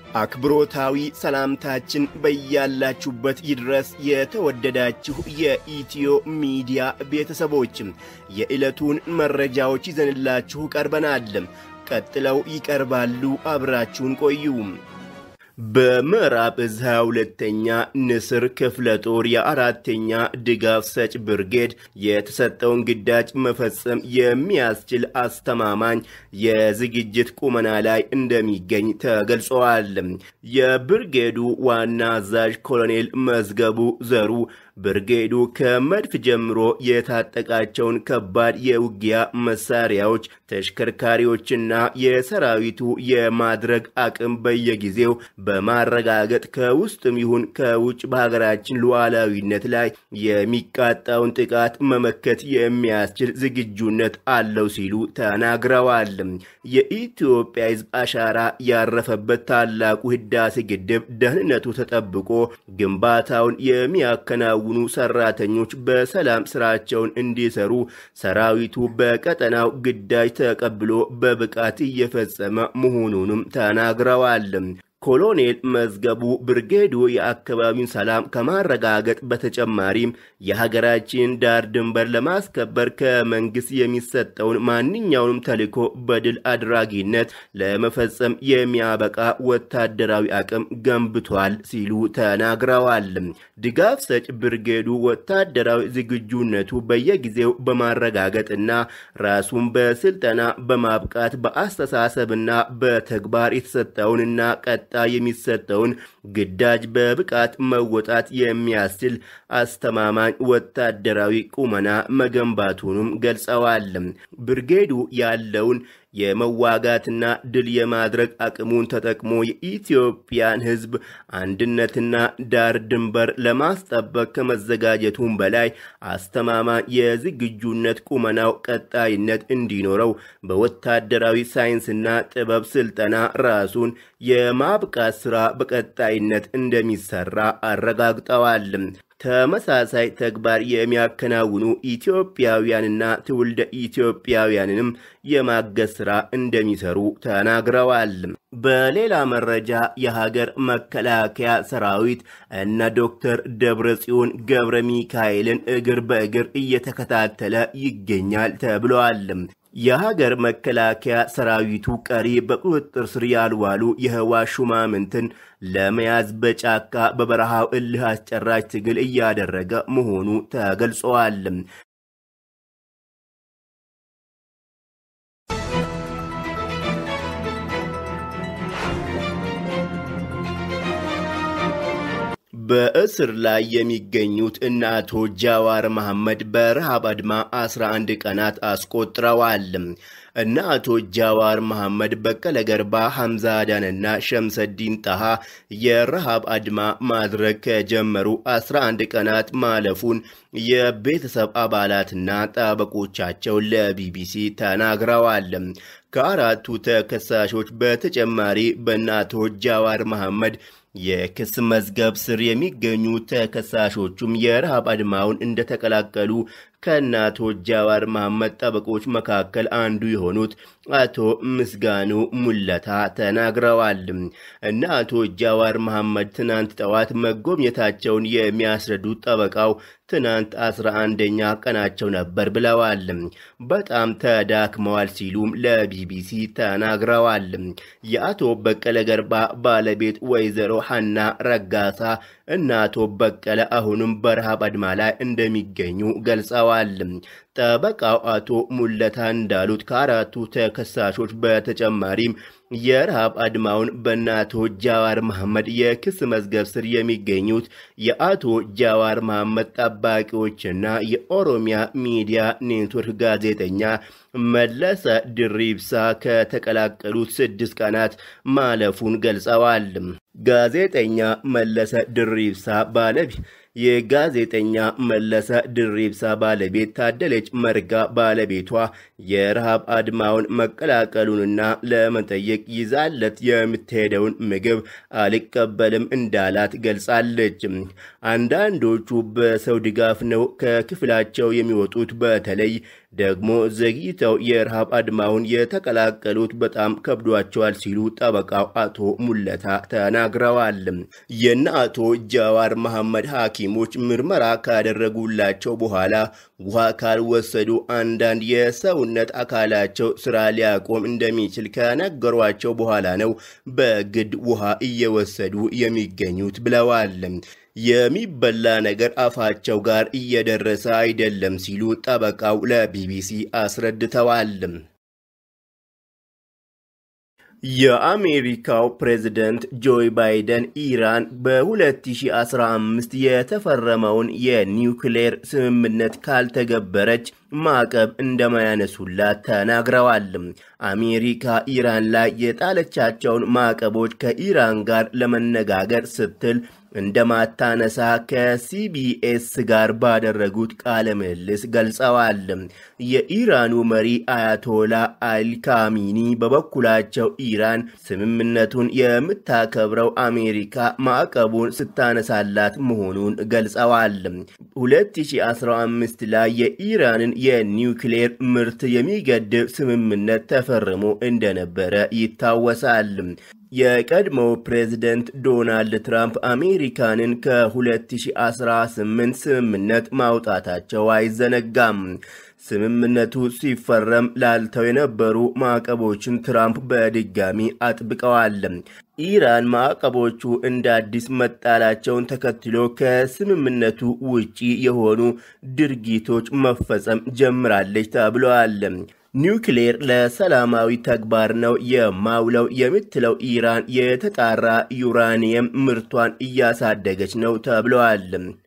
አክብሮታዊ ሰላምታችን በያላችሁበት ይድረስ። የተወደዳችሁ የኢትዮ ሚዲያ ቤተሰቦችም የዕለቱን መረጃዎች ይዘንላችሁ ቀርበናል። ቀጥለው ይቀርባሉ። አብራችሁን ቆዩ። በምዕራብ እዝ 22ኛ ንስር ክፍለ ጦር የአራተኛ ድጋፍ ሰጭ ብርጌድ የተሰጠውን ግዳጅ መፈጸም የሚያስችል አስተማማኝ የዝግጅት ቁመና ላይ እንደሚገኝ ተገልጸዋል። የብርጌዱ ዋና አዛዥ ኮሎኔል መዝገቡ ዘሩ ብርጌዱ ከመድፍ ጀምሮ የታጠቃቸውን ከባድ የውጊያ መሳሪያዎች፣ ተሽከርካሪዎችና የሰራዊቱ የማድረግ አቅም በየጊዜው በማረጋገጥ ከውስጥም ይሁን ከውጭ በሀገራችን ሉዓላዊነት ላይ የሚቃጣውን ጥቃት መመከት የሚያስችል ዝግጁነት አለው ሲሉ ተናግረዋል። የኢትዮጵያ ሕዝብ አሻራ ያረፈበት ታላቁ ህዳሴ ግድብ ደህንነቱ ተጠብቆ ግንባታውን የሚያከናውኑ ሰራተኞች በሰላም ስራቸውን እንዲሰሩ ሰራዊቱ በቀጠናው ግዳጅ ተቀብሎ በብቃት እየፈጸመ መሆኑንም ተናግረዋል። ኮሎኔል መዝገቡ ብርጌዱ የአካባቢውን ሰላም ከማረጋገጥ በተጨማሪም የሀገራችን ዳር ድንበር ለማስከበር ከመንግስት የሚሰጠውን ማንኛውንም ተልዕኮ በድል አድራጊነት ለመፈጸም የሚያበቃ ወታደራዊ አቅም ገንብቷል ሲሉ ተናግረዋል። ድጋፍ ሰጭ ብርጌዱ ወታደራዊ ዝግጁነቱ በየጊዜው በማረጋገጥና ራሱን በስልጠና በማብቃት በአስተሳሰብና በተግባር የተሰጠውንና ቀጥ የሚሰጠውን ግዳጅ በብቃት መወጣት የሚያስችል አስተማማኝ ወታደራዊ ቁመና መገንባቱንም ገልጸዋል። ብርጌዱ ያለውን የመዋጋትና ድል የማድረግ አቅሙን ተጠቅሞ የኢትዮጵያን ሕዝብ አንድነትና ዳር ድንበር ለማስጠበቅ ከመዘጋጀቱም በላይ አስተማማኝ የዝግጁነት ቁመናው ቀጣይነት እንዲኖረው በወታደራዊ ሳይንስና ጥበብ ስልጠና ራሱን የማብቃት ስራ በቀጣይነት እንደሚሰራ አረጋግጠዋል። ተመሳሳይ ተግባር የሚያከናውኑ ኢትዮጵያውያንና ትውልደ ኢትዮጵያውያንንም የማገዝ ስራ እንደሚሰሩ ተናግረዋል። በሌላ መረጃ የሀገር መከላከያ ሰራዊት እነ ዶክተር ደብረጽዮን ገብረ ሚካኤልን እግር በእግር እየተከታተለ ይገኛል ተብለዋል። የሀገር መከላከያ ሰራዊቱ ቀሪ በቁጥጥር ስር ያልዋሉ የህወሓት ሹማምንትን ለመያዝ በጫካ በበረሃው እልህ አስጨራሽ ትግል እያደረገ መሆኑ ተገልጸዋል። በእስር ላይ የሚገኙት እነ አቶ ጃዋር መሐመድ በረሃብ አድማ 11 ቀናት አስቆጥረዋል። እነ አቶ ጃዋር መሐመድ፣ በቀለ ገርባ፣ ሐምዛ አዳንና ሸምሰዲን ጣሃ የረሃብ አድማ ማድረግ ከጀመሩ 11 ቀናት ማለፉን የቤተሰብ አባላትና ጠበቆቻቸው ለቢቢሲ ተናግረዋል። ከአራቱ ተከሳሾች በተጨማሪ በእነ አቶ ጃዋር መሐመድ የክስ መዝገብ ስር የሚገኙ ተከሳሾቹም የረሃብ አድማውን እንደተቀላቀሉ ከእነ አቶ ጃዋር መሐመድ ጠበቆች መካከል አንዱ የሆኑት አቶ ምስጋኑ ሙለታ ተናግረዋል። እነ አቶ ጃዋር መሐመድ ትናንት ጠዋት መጎብኘታቸውን የሚያስረዱት ጠበቃው ትናንት አስራ አንደኛ ቀናቸው ነበር ብለዋል። በጣም ተዳክመዋል ሲሉም ለቢቢሲ ተናግረዋል። የአቶ በቀለ ገርባ ባለቤት ወይዘሮ ሐና ረጋሳ እና አቶ በቀለ አሁንም በረሃብ አድማ ላይ እንደሚገኙ ገልጸዋል። ጠበቃው አቶ ሙለታ እንዳሉት ከአራቱ ተከሳሾች በተጨማሪም የረሃብ አድማውን በእነ አቶ ጃዋር መሐመድ የክስ መዝገብ ስር የሚገኙት የአቶ ጃዋር መሐመድ ጠባቂዎችና የኦሮሚያ ሚዲያ ኔትወርክ ጋዜጠኛ መለሰ ድሪብሳ ከተቀላቀሉት ስድስት ቀናት ማለፉን ገልጸዋል። ጋዜጠኛ መለሰ ድሪብሳ ባለቤት የጋዜጠኛ መለሰ ድሪብሳ ባለቤት ታደለች መርጋ ባለቤቷ የረሃብ አድማውን መቀላቀሉንና ለመጠየቅ ይዛለት የምትሄደውን ምግብ አልቀበልም እንዳላት ገልጻለች። አንዳንዶቹ በሰው ድጋፍ ነው ከክፍላቸው የሚወጡት። በተለይ ደግሞ ዘግይተው የረሃብ አድማውን የተቀላቀሉት በጣም ከብዷቸዋል ሲሉ ጠበቃው አቶ ሙለታ ተናግረዋል። የነ አቶ ጃዋር መሐመድ ሐኪሞች ምርመራ ካደረጉላቸው በኋላ ውሃ ካልወሰዱ አንዳንድ የሰውነት አካላቸው ስራ ሊያቆም እንደሚችል ከነገሯቸው በኋላ ነው በግድ ውሃ እየወሰዱ የሚገኙት ብለዋል። የሚበላ ነገር አፋቸው ጋር እየደረሰ አይደለም ሲሉ ጠበቃው ለቢቢሲ አስረድተዋል። የአሜሪካው ፕሬዝደንት ጆይ ባይደን ኢራን በ2015 የተፈረመውን የኒውክሌር ስምምነት ካልተገበረች ማዕቀብ እንደማያነሱላት ተናግረዋል። አሜሪካ ኢራን ላይ የጣለቻቸውን ማዕቀቦች ከኢራን ጋር ለመነጋገር ስትል እንደማታነሳ ከሲቢኤስ ጋር ባደረጉት ቃለ ምልልስ ገልጸዋል። የኢራኑ መሪ አያቶላ አልካሚኒ በበኩላቸው ኢራን ስምምነቱን የምታከብረው አሜሪካ ማዕቀቡን ስታነሳላት መሆኑን ገልጸዋል። 2015 ላይ የኢራንን የኒውክሌር ምርት የሚገድብ ስምምነት ተፈርሞ እንደነበረ ይታወሳል። የቀድሞው ፕሬዝደንት ዶናልድ ትራምፕ አሜሪካንን ከ2018 ስምምነት ማውጣታቸው አይዘነጋም። ስምምነቱ ሲፈረም ላልተው የነበሩ ማዕቀቦችን ትራምፕ በድጋሚ አጥብቀዋል። ኢራን ማዕቀቦቹ እንደ አዲስ መጣላቸውን ተከትሎ ከስምምነቱ ውጪ የሆኑ ድርጊቶች መፈጸም ጀምራለች ተብለዋል። ኒውክሌር ለሰላማዊ ተግባር ነው የማውለው የምትለው ኢራን የተጣራ ዩራኒየም ምርቷን እያሳደገች ነው ተብለዋል።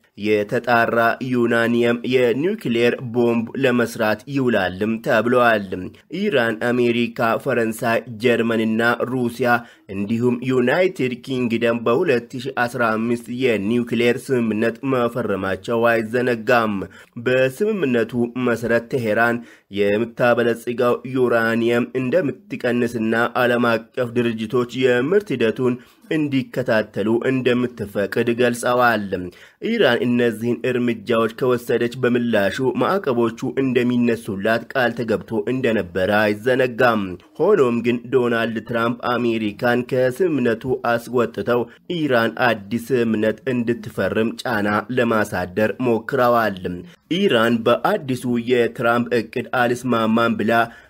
የተጣራ ዩራኒየም የኒውክሌር ቦምብ ለመስራት ይውላልም ተብለዋል። ኢራን፣ አሜሪካ፣ ፈረንሳይ፣ ጀርመንና ሩሲያ እንዲሁም ዩናይትድ ኪንግደም በ2015 የኒውክሌር ስምምነት መፈረማቸው አይዘነጋም። በስምምነቱ መሰረት ቴሄራን የምታበለጽገው ዩራኒየም እንደምትቀንስና ዓለም አቀፍ ድርጅቶች የምርት ሂደቱን እንዲከታተሉ እንደምትፈቅድ ገልጸዋል። ኢራን እነዚህን እርምጃዎች ከወሰደች በምላሹ ማዕቀቦቹ እንደሚነሱላት ቃል ተገብቶ እንደነበረ አይዘነጋም። ሆኖም ግን ዶናልድ ትራምፕ አሜሪካን ከስምምነቱ አስወጥተው ኢራን አዲስ ስምምነት እንድትፈርም ጫና ለማሳደር ሞክረዋል። ኢራን በአዲሱ የትራምፕ እቅድ አልስማማም ብላ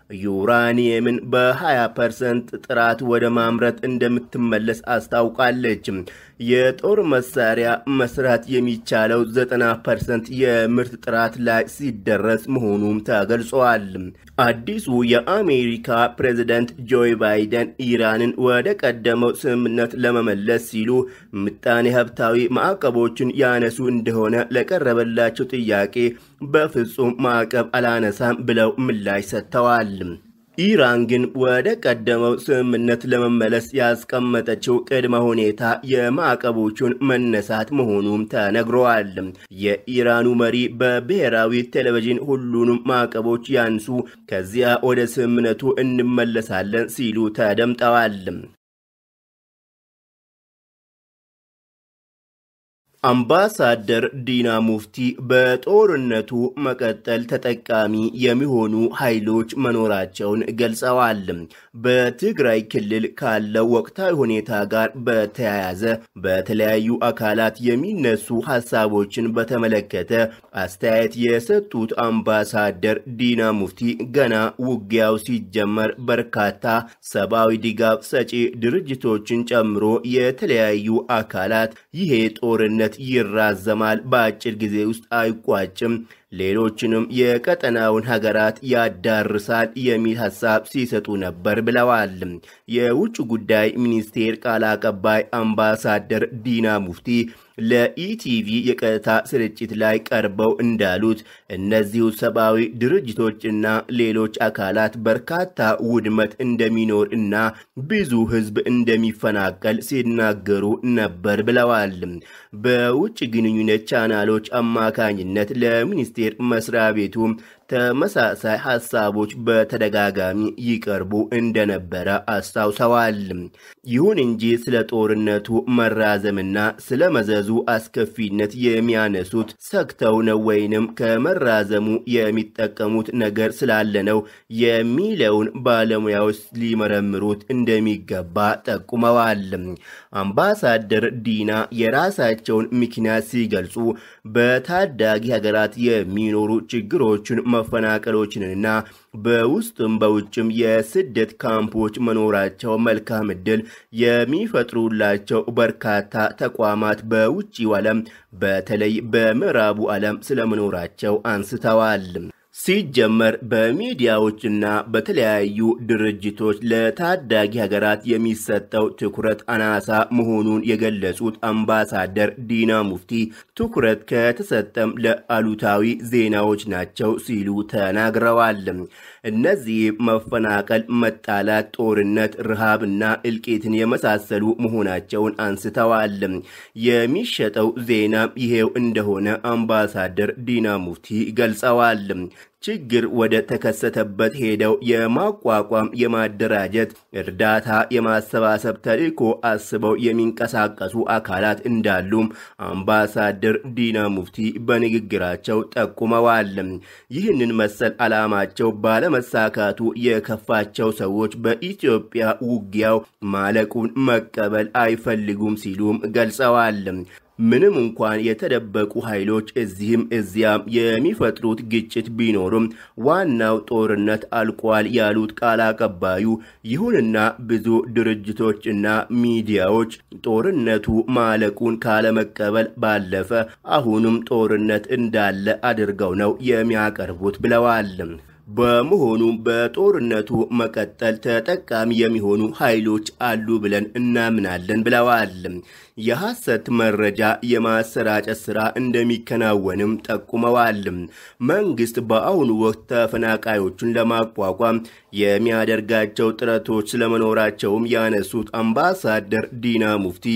ዩራኒየምን በ20 ፐርሰንት ጥራት ወደ ማምረት እንደምትመለስ አስታውቃለች። የጦር መሳሪያ መስራት የሚቻለው 90 ፐርሰንት የምርት ጥራት ላይ ሲደረስ መሆኑም ተገልጿል። አዲሱ የአሜሪካ ፕሬዝደንት ጆይ ባይደን ኢራንን ወደ ቀደመው ስምምነት ለመመለስ ሲሉ ምጣኔ ሀብታዊ ማዕቀቦችን ያነሱ እንደሆነ ለቀረበላቸው ጥያቄ በፍጹም ማዕቀብ አላነሳም ብለው ምላሽ ሰጥተዋል። ኢራን ግን ወደ ቀደመው ስምምነት ለመመለስ ያስቀመጠችው ቅድመ ሁኔታ የማዕቀቦቹን መነሳት መሆኑም ተነግረዋል። የኢራኑ መሪ በብሔራዊ ቴሌቪዥን ሁሉንም ማዕቀቦች ያንሱ፣ ከዚያ ወደ ስምምነቱ እንመለሳለን ሲሉ ተደምጠዋል። አምባሳደር ዲና ሙፍቲ በጦርነቱ መቀጠል ተጠቃሚ የሚሆኑ ኃይሎች መኖራቸውን ገልጸዋል። በትግራይ ክልል ካለው ወቅታዊ ሁኔታ ጋር በተያያዘ በተለያዩ አካላት የሚነሱ ሀሳቦችን በተመለከተ አስተያየት የሰጡት አምባሳደር ዲና ሙፍቲ ገና ውጊያው ሲጀመር በርካታ ሰብአዊ ድጋፍ ሰጪ ድርጅቶችን ጨምሮ የተለያዩ አካላት ይሄ ጦርነት ይራዘማል፣ በአጭር ጊዜ ውስጥ አይቋጭም፣ ሌሎችንም የቀጠናውን ሀገራት ያዳርሳል የሚል ሀሳብ ሲሰጡ ነበር ብለዋል። የውጭ ጉዳይ ሚኒስቴር ቃል አቀባይ አምባሳደር ዲና ሙፍቲ ለኢቲቪ የቀጥታ ስርጭት ላይ ቀርበው እንዳሉት እነዚሁ ሰብአዊ ድርጅቶችና ሌሎች አካላት በርካታ ውድመት እንደሚኖር እና ብዙ ሕዝብ እንደሚፈናቀል ሲናገሩ ነበር ብለዋል። በውጭ ግንኙነት ቻናሎች አማካኝነት ለሚኒስቴር መስሪያ ቤቱ ተመሳሳይ ሀሳቦች በተደጋጋሚ ይቀርቡ እንደነበረ አስታውሰዋል። ይሁን እንጂ ስለ ጦርነቱ መራዘምና ስለ መዘዙ አስከፊነት የሚያነሱት ሰግተው ነው ወይንም ከመራዘሙ የሚጠቀሙት ነገር ስላለ ነው የሚለውን ባለሙያዎች ሊመረምሩት እንደሚገባ ጠቁመዋል። አምባሳደር ዲና የራሳቸውን ምክንያት ሲገልጹ በታዳጊ ሀገራት የሚኖሩ ችግሮችን፣ መፈናቀሎችንና በውስጥም በውጭም የስደት ካምፖች መኖራቸው መልካም ዕድል የሚፈጥሩላቸው በርካታ ተቋማት በውጭው ዓለም በተለይ በምዕራቡ ዓለም ስለመኖራቸው አንስተዋል። ሲጀመር በሚዲያዎችና በተለያዩ ድርጅቶች ለታዳጊ ሀገራት የሚሰጠው ትኩረት አናሳ መሆኑን የገለጹት አምባሳደር ዲና ሙፍቲ ትኩረት ከተሰጠም ለአሉታዊ ዜናዎች ናቸው ሲሉ ተናግረዋል። እነዚህ መፈናቀል፣ መጣላት፣ ጦርነት፣ ረሃብና እልቂትን የመሳሰሉ መሆናቸውን አንስተዋል። የሚሸጠው ዜናም ይሄው እንደሆነ አምባሳደር ዲና ሙፍቲ ገልጸዋል። ችግር ወደ ተከሰተበት ሄደው የማቋቋም የማደራጀት እርዳታ የማሰባሰብ ተልዕኮ አስበው የሚንቀሳቀሱ አካላት እንዳሉም አምባሳደር ዲና ሙፍቲ በንግግራቸው ጠቁመዋል። ይህንን መሰል ዓላማቸው ባለመሳካቱ የከፋቸው ሰዎች በኢትዮጵያ ውጊያው ማለቁን መቀበል አይፈልጉም ሲሉም ገልጸዋል። ምንም እንኳን የተደበቁ ኃይሎች እዚህም እዚያም የሚፈጥሩት ግጭት ቢኖሩም ዋናው ጦርነት አልቋል ያሉት ቃል አቀባዩ፣ ይሁንና ብዙ ድርጅቶች እና ሚዲያዎች ጦርነቱ ማለቁን ካለመቀበል ባለፈ አሁንም ጦርነት እንዳለ አድርገው ነው የሚያቀርቡት ብለዋል። በመሆኑም በጦርነቱ መቀጠል ተጠቃሚ የሚሆኑ ኃይሎች አሉ ብለን እናምናለን ብለዋል። የሐሰት መረጃ የማሰራጨት ሥራ እንደሚከናወንም ጠቁመዋል። መንግሥት በአሁኑ ወቅት ተፈናቃዮቹን ለማቋቋም የሚያደርጋቸው ጥረቶች ስለመኖራቸውም ያነሱት አምባሳደር ዲና ሙፍቲ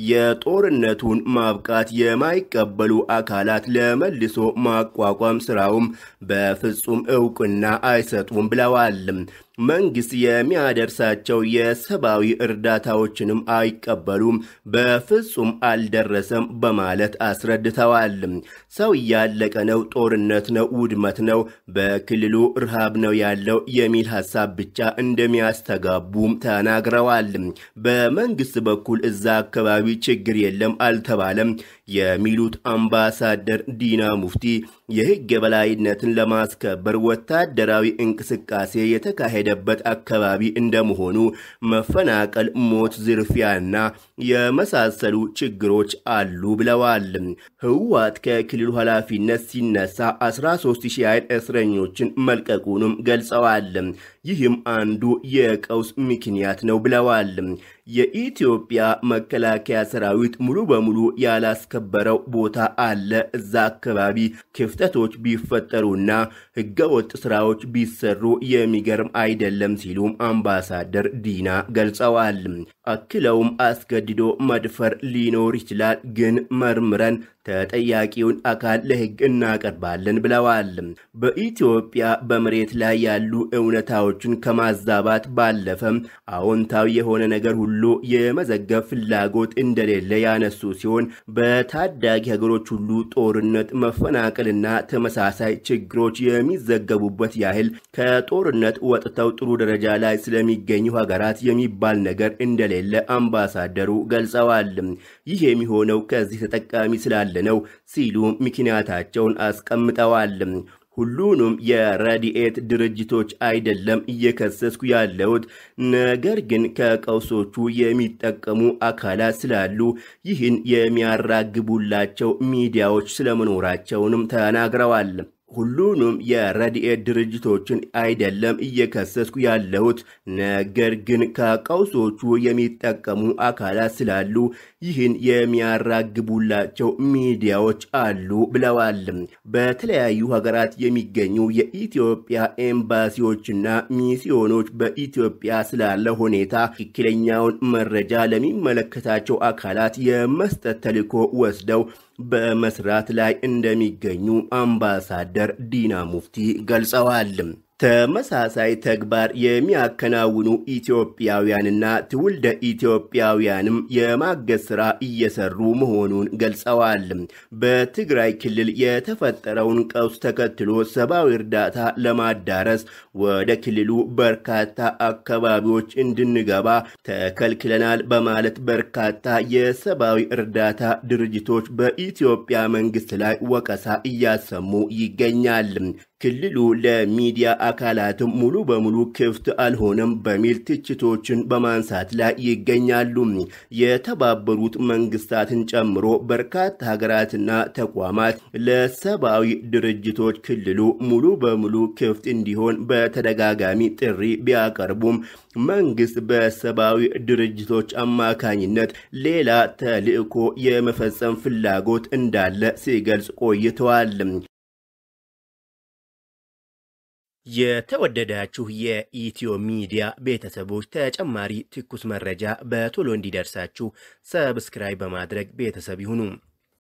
የጦርነቱን ማብቃት የማይቀበሉ አካላት ለመልሶ ማቋቋም ሥራውም በፍጹም እውቅና አይሰጡም ብለዋል። መንግስት የሚያደርሳቸው የሰብአዊ እርዳታዎችንም አይቀበሉም፣ በፍጹም አልደረሰም በማለት አስረድተዋል። ሰው እያለቀ ነው፣ ጦርነት ነው፣ ውድመት ነው፣ በክልሉ ረሃብ ነው ያለው የሚል ሀሳብ ብቻ እንደሚያስተጋቡም ተናግረዋል። በመንግስት በኩል እዛ አካባቢ ችግር የለም አልተባለም የሚሉት አምባሳደር ዲና ሙፍቲ የሕግ የበላይነትን ለማስከበር ወታደራዊ እንቅስቃሴ የተካሄደበት አካባቢ እንደመሆኑ መፈናቀል፣ ሞት፣ ዝርፊያና የመሳሰሉ ችግሮች አሉ ብለዋል። ህወሓት ከክልሉ ኃላፊነት ሲነሳ 13 ሺህ ያህል እስረኞችን መልቀቁንም ገልጸዋል። ይህም አንዱ የቀውስ ምክንያት ነው ብለዋል። የኢትዮጵያ መከላከያ ሰራዊት ሙሉ በሙሉ ያላስከበረው ቦታ አለ። እዛ አካባቢ ክፍተቶች ቢፈጠሩና ህገወጥ ስራዎች ቢሰሩ የሚገርም አይደለም ሲሉም አምባሳደር ዲና ገልጸዋል። አክለውም አስገድዶ መድፈር ሊኖር ይችላል፣ ግን መርምረን ተጠያቂውን አካል ለህግ እናቀርባለን ብለዋል። በኢትዮጵያ በመሬት ላይ ያሉ እውነታዎችን ከማዛባት ባለፈም አዎንታዊ የሆነ ነገር ሁሉ የመዘገብ ፍላጎት እንደሌለ ያነሱ ሲሆን በታዳጊ ሀገሮች ሁሉ ጦርነት፣ መፈናቀልና ተመሳሳይ ችግሮች የሚዘገቡበት ያህል ከጦርነት ወጥተው ጥሩ ደረጃ ላይ ስለሚገኙ ሀገራት የሚባል ነገር እንደሌለ አምባሳደሩ ገልጸዋል። ይህ የሚሆነው ከዚህ ተጠቃሚ ስላለ ነው ሲሉ ምክንያታቸውን አስቀምጠዋል። ሁሉንም የረድኤት ድርጅቶች አይደለም እየከሰስኩ ያለሁት፣ ነገር ግን ከቀውሶቹ የሚጠቀሙ አካላት ስላሉ ይህን የሚያራግቡላቸው ሚዲያዎች ስለመኖራቸውንም ተናግረዋል። ሁሉንም የረድኤት ድርጅቶችን አይደለም እየከሰስኩ ያለሁት፣ ነገር ግን ከቀውሶቹ የሚጠቀሙ አካላት ስላሉ ይህን የሚያራግቡላቸው ሚዲያዎች አሉ ብለዋል። በተለያዩ ሀገራት የሚገኙ የኢትዮጵያ ኤምባሲዎችና ሚስዮኖች በኢትዮጵያ ስላለ ሁኔታ ትክክለኛውን መረጃ ለሚመለከታቸው አካላት የመስጠት ተልዕኮ ወስደው በመስራት ላይ እንደሚገኙ አምባሳደር ዲና ሙፍቲ ገልጸዋል። ተመሳሳይ ተግባር የሚያከናውኑ ኢትዮጵያውያንና ትውልደ ኢትዮጵያውያንም የማገዝ ስራ እየሰሩ መሆኑን ገልጸዋል። በትግራይ ክልል የተፈጠረውን ቀውስ ተከትሎ ሰብአዊ እርዳታ ለማዳረስ ወደ ክልሉ በርካታ አካባቢዎች እንድንገባ ተከልክለናል በማለት በርካታ የሰብአዊ እርዳታ ድርጅቶች በኢትዮጵያ መንግስት ላይ ወቀሳ እያሰሙ ይገኛል። ክልሉ ለሚዲያ አካላትም ሙሉ በሙሉ ክፍት አልሆነም በሚል ትችቶችን በማንሳት ላይ ይገኛሉ። የተባበሩት መንግስታትን ጨምሮ በርካታ ሀገራትና ተቋማት ለሰብአዊ ድርጅቶች ክልሉ ሙሉ በሙሉ ክፍት እንዲሆን በተደጋጋሚ ጥሪ ቢያቀርቡም መንግስት በሰብአዊ ድርጅቶች አማካኝነት ሌላ ተልዕኮ የመፈጸም ፍላጎት እንዳለ ሲገልጽ ቆይተዋል። የተወደዳችሁ የኢትዮ ሚዲያ ቤተሰቦች ተጨማሪ ትኩስ መረጃ በቶሎ እንዲደርሳችሁ ሰብስክራይብ በማድረግ ቤተሰብ ይሁኑ።